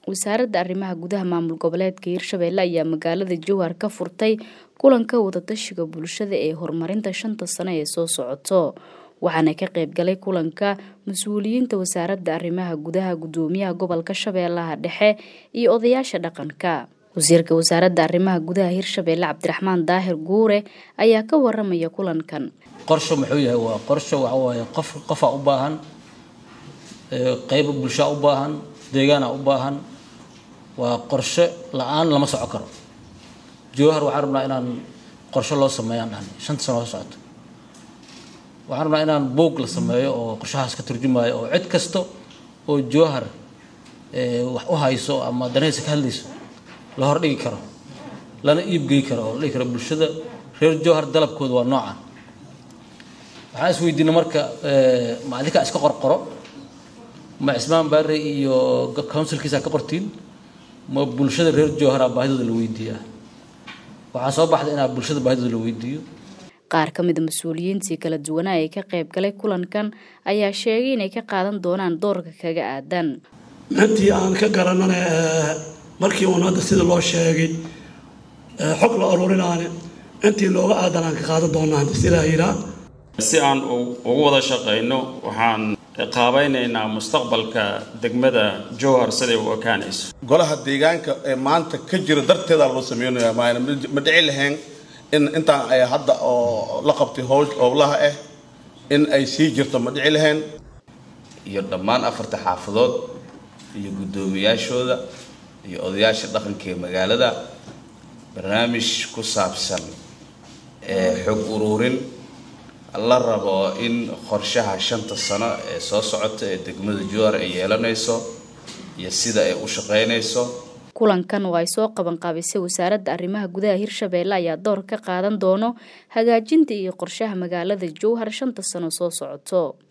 wasaaradda arrimaha gudaha maamul goboleedka hirshabelle ayaa magaalada jowhar ka furtay kulanka wadatashiga bulshada ee horumarinta shanta sano ee soo socoto waxaana ka qayb galay kulanka mas-uuliyiinta wasaaradda arrimaha gudaha gudoomiyaha gobolka shabeellaha dhexe iyo odayaasha dhaqanka wasiirka wasaaradda arrimaha gudaha hirshabelle cabdiraxmaan daahir guure ayaa ka waramaya kulankan qorsho muxuu yahay waa qorsho waxa waaye qof qofaa u baahan qeyba bulshaa u baahan deegaana u baahan waa qorshe la-aan lama soco karo jowhar waxaan rabnaa inaan qorshe loo sameeyaan dhahan shanta sano soo socoto waxaan rabnaa inaan boog la sameeyo oo qorshahaas ka turjumaayo oo cid kasta oo jowhar wax u hayso ama danaysa ka hadlayso la hordhigi karo lana iibgey karo oo la dhigi karo bulshada reer jowhar dalabkooda waa noocan waxaan is weydiina marka ma adinkaa iska qorqoro ma cismaan baare iyo counsilkiisa ka qortiin ma bulshada reer jowhara baahidooda la weydiiyaa waxaa soo baxda inaa bulshada baahidooda la weydiiyo qaar ka mida mas-uuliyiintii kala duwanaa ee ka qayb galay kulankan ayaa sheegay inay ka qaadan doonaan doorka kaga aadan intii aan ka garanana markii uun hadda sida loo sheegay xog la ururinaane intii looga aadan aan ka qaadan doonaa hadda sidaa yiraa si aan ugu wada shaqayno waxaan qaabaynaynaa mustaqbalka degmada jowhar siday u ekaanayso golaha deegaanka ee maanta ka jira darteedaa loo sameynaya maana ma dhici lahayn in intaan ay hadda oo la qabtay howl howlaha ah in ay sii jirto ma dhici lahayn iyo dhammaan afarta xaafadood iyo guddoomiyaashooda iyo odayaasha dhaqanka ee magaalada barnaamij ku saabsan xog ururin la rabo in qorshaha shanta sano ee soo socota ee degmada jowhar ay yeelanayso iyo sida ay u shaqaynayso kulankan oo ay soo qaban qaabisay wasaaradda arrimaha gudaha hirshabelle ayaa door ka qaadan doono hagaajinta iyo qorshaha magaalada jowhar shanta sano soo socoto